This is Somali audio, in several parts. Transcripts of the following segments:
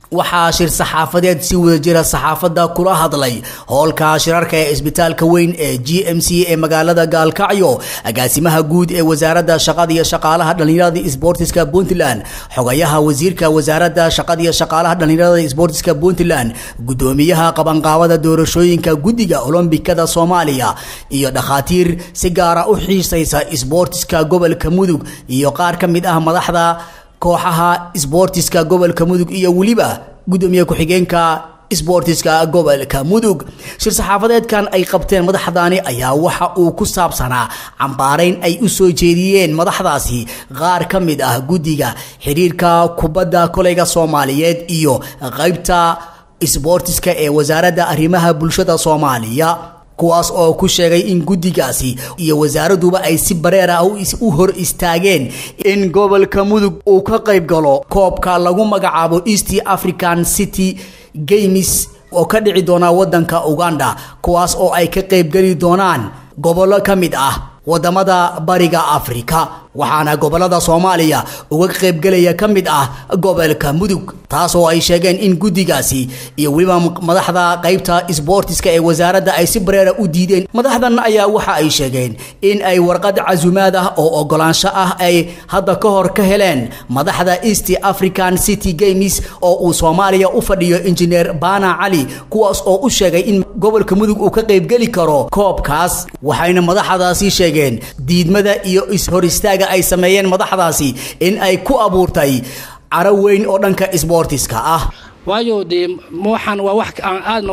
waxaa shir saxaafadeed si wada jira saxaafadda kula hadlay howlka shirarka ee isbitaalka weyn ee g m c ee magaalada gaalkacyo agaasimaha guud ee wasaaradda shaqada iyo shaqaalaha dhallinyarada isboortiska puntland xogayaha wasiirka wasaaradda shaqada iyo shaqaalaha dhallinyarada isboortiska puntland gudoomiyaha qabanqaabada doorashooyinka guddiga olombikada soomaaliya iyo dhakhaatiir si gaara u xiisaysa isboortiska gobolka mudug iyo qaar ka mid ah madaxda kooxaha isboortiska gobolka mudug iyo weliba gudoomiye ku-xigeenka isboortiska gobolka mudug shir saxaafadeedkan ay qabteen madaxdaani ayaa waxa uu ku saabsanaa cambaarayn ay u soo jeediyeen madaxdaasi qaar ka mid ah guddiga xiriirka kubadda koleyga soomaaliyeed iyo qaybta isboortiska ee wasaaradda arrimaha bulshada soomaaliya kuwaas oo ku sheegay in guddigaasi iyo wasaaraduba ay si bareer ah u hor istaageen in gobolka mudug uu ka qayb galo koobka lagu magacaabo east african city games oo ka dhici doona wadanka uganda kuwaas oo ay ka qaybgeli doonaan gobollo ka mid ah wadamada bariga afrika waxaana gobolada soomaaliya uga qaybgelaya ka mid ah gobolka mudug taas oo ay sheegeen in guddigaasi iyo weliba madaxda qaybta isboortiska ee wasaaradda ay si bareera u diideen madaxdan ayaa waxa ay sheegeen in ay warqad casumaad ah oo ogolaansho ah ay hadda ka hor ka heleen madaxda east african city games oo uu soomaaliya u fadhiyo injineer bana cali kuwaas oo u sheegay in gobolka mudug uu ka qaybgeli karo koobkaas waxayna madaxdaasi sheegeen diidmada iyo is-hor istaaga ay sameeyeen madaxdaasi in ay ku abuurtay caro weyn oo dhanka isboortiska ah waayo dee waxaan waa wax aan aadna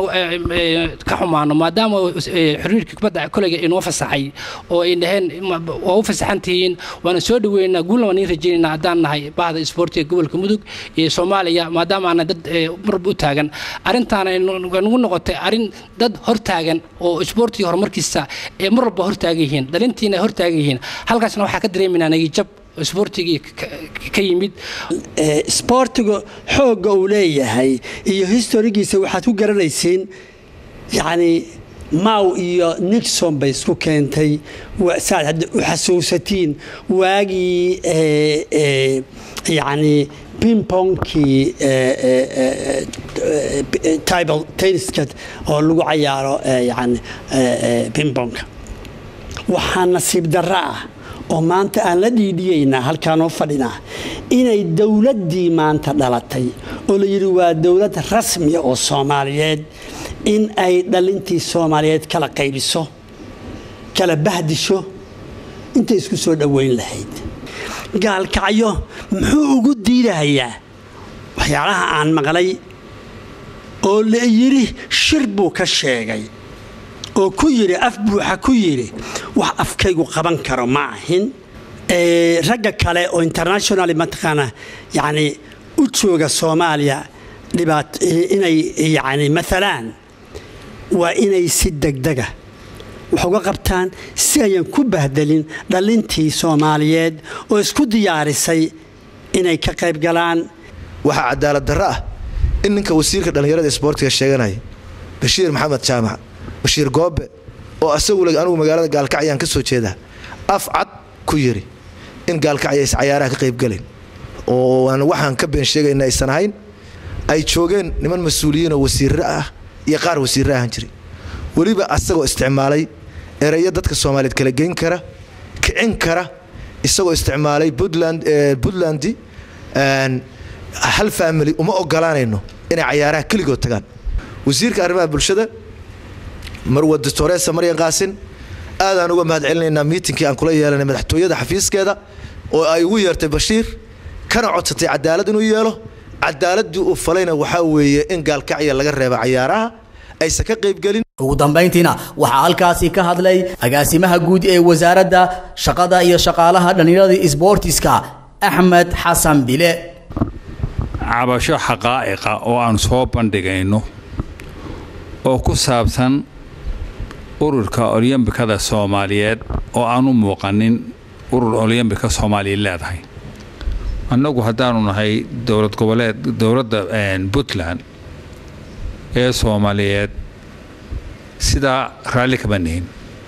ka xumaano maadaama xiriirka kubadda koleyga inoo fasaxay oo ay dhaheen waa u fasaxan tihiin waana soo dhaweynaa guulna waan ii rajeynayna haddaan nahay bahda isboortiga gobolka mudug iyo soomaaliya maadaama aana dad marba u taagan arrintaana nagu noqotay arrin dad hortaagan oo isboortiga horumarkiisa ee mar walba hortaagan yihiin dhalintiina hortaagan yihiin halkaasna waxaa ka dareemaynaa nagijab isboortigii ka yimid isboortiga xoogga uu leeyahay iyo historigiisa waxaad ku garanaysiin yacni maw iyo nixon bay isku keentay saad hadda u xasuusatiin waagii yacni bimbongkii tibal tenniska oo lagu cayaaro yani bimbonka waxaa nasiib darro ah oo maanta aan la dhiidhiyaynaa halkaanoo fadhinaa inay dowladdii maanta dhalatay oo la yidhi waa dowlad rasmiya oo soomaaliyeed in ay dhalintii soomaaliyeed kala qaybiso kala bahdisho intay isku soo dhoweyn lahayd gaalkacyo muxuu ugu diidahayaa waxyaalaha aan maqlay oo la yidhi shir buu ka sheegay oo ku yidhi af buuxa ku yidhi wax afkaygu qaban karo ma ahin ragga kale oo international mataqaana yani u jooga soomaaliya dhibaat inay yani maalaan waa inay si degdega wax uga qabtaan si ayan ku bahdelin dhalintii soomaaliyeed oo isku diyaarisay inay ka qayb galaan waxaa cadaalad darro ah in ninka wasiirka dhallinyarada isboortiga sheeganaya bashiir maxamed jaamac bashiir goobe oo asagu anugu magaalada gaalkacyaan ka soo jeedaa af cad ku yidhi in gaalkacya is cayaaraha ka qaybgalen oo waxaan ka been sheegayna aysan ahayn ay joogeen niman mas-uuliyiinoo wasiirro ah iyo qaar wasiirro ahaan jiray weliba asagoo isticmaalay ereyo dadka soomaaliyeed kala geyn kara kicin kara isagoo isticmaalay puntland hal faamili uma ogolaanayno inay cayaaraha keligood tagaan wasiirka arrimaha bulshada marwa doctoresa maryan qaasin aadaan uga mahad celinaynaa miitinkii aan kula yeelanay madaxtooyada xafiiskeeda oo ay ugu yeertay bashiir kana codsatay cadaalad inuu yeelo cadaaladii uu falayna waxaa weeye in gaalkacya laga reeba cayaaraha aysan ka qaybgelin ugu dambayntiina waxaa halkaasi ka hadlay agaasimaha guud ee wasaaradda shaqada iyo shaqaalaha dhallinyarada isboortiska axmed xasan bile cabasho xaqaa'iqa oo aan soo bandhigayno oo ku saabsan ururka olyambikada soomaaliyeed oo aan u muuqanin urur olyambika soomaaliya leedahay annagu haddaanu nahay dowlad goboleed dowladda puntland ee soomaaliyeed sidaa raalli kama nihin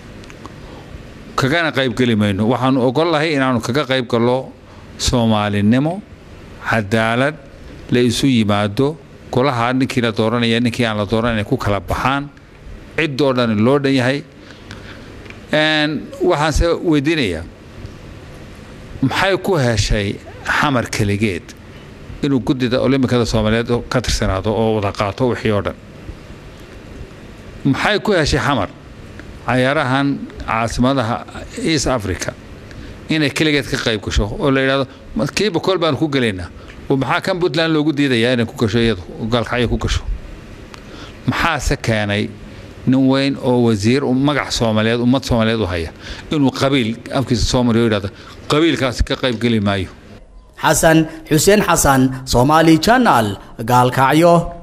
kagana qaybgeli mayno waxaanu ogolahay inaanu kaga qayb gallo soomaalinimo cadaalad la isu yimaado golaha ninkii la dooranaya ninkii aan la dooranay ku kala baxaan ciddoo dhan loo dhan yahay waxaanse weydiinayaa maxay ku heshay xamar keligeed inuu guddida olimbikada soomaaliyeed ka tirsanaado oo wada qaato wixii oo dhan maxay ku heshay xamar cayaarahan caasimadaha east africa inay keligeed ka qayb gasho oo la yidhahdo kiiba kool baanu ku gelaynaa maxaa kan puntland loogu diidayaa inay ku gasho iyadu gaalkacyo ku gasho maxaase keenay nin weyn oo wasiir magac soomaaliyeed ummad soomaaliyeed u haya inuu qabiil afkiisa soomaliya u yidhahdo qabiilkaasi ka qayb geli maayo xasan xuseen xasan soomaali janaal gaalkacyo